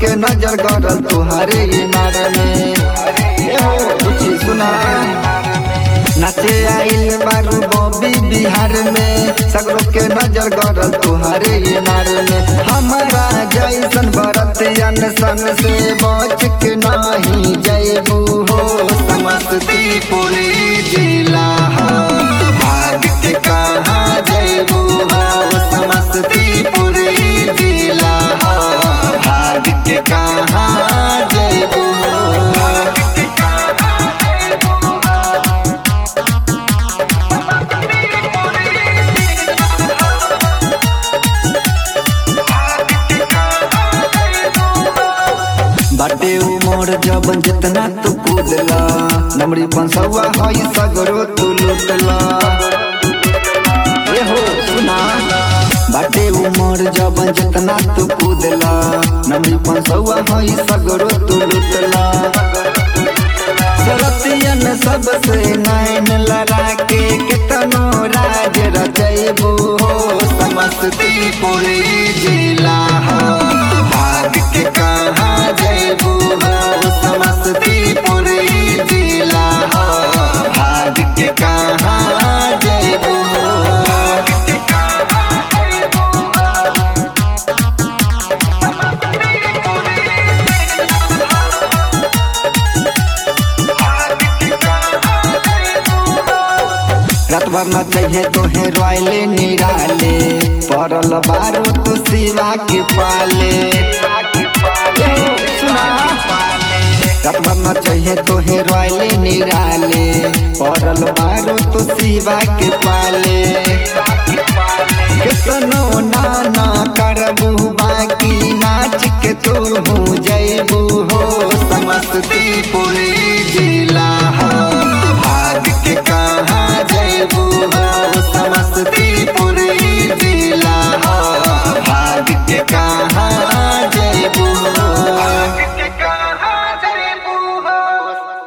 के नजर गड़ल तुहरे इनार में ए हो कुछ सुना नाचे आइल बारू बॉबी बिहार में सगरो के नजर गड़ल तुहरे इनार में हमारा जैसन बरतियन सन से बच के नाही जयबू हो समस्तीपुर जिला हो भाग के कहाँ जयबू हो समस्तीपुर जिला हो भाग के कहाँ जयबू बाटे उमर जबन जितना तू कूदला नमरी पंसवा हई सगरो तू लुटला ए हो सुना बाटे उमर जबन जितना तू कूदला नमरी पंसवा हई सगरो तू लुटला सरतियन सबसे नैन लड़ा के कितनो राज रचैबू हो समस्तीपुर जिला हो भाग के कहाँ जैबू हो समस्तीपुर जिला हो भाग के कहाँ जैबू रात भर न चाहिए तोहे रोयले निराले पड़ल बारो तू शिवा के पाले ए, सुना रात भर न चाहिए तोहे रोयले निराले पड़ल बारो तू शिवा के पाले कितनो ना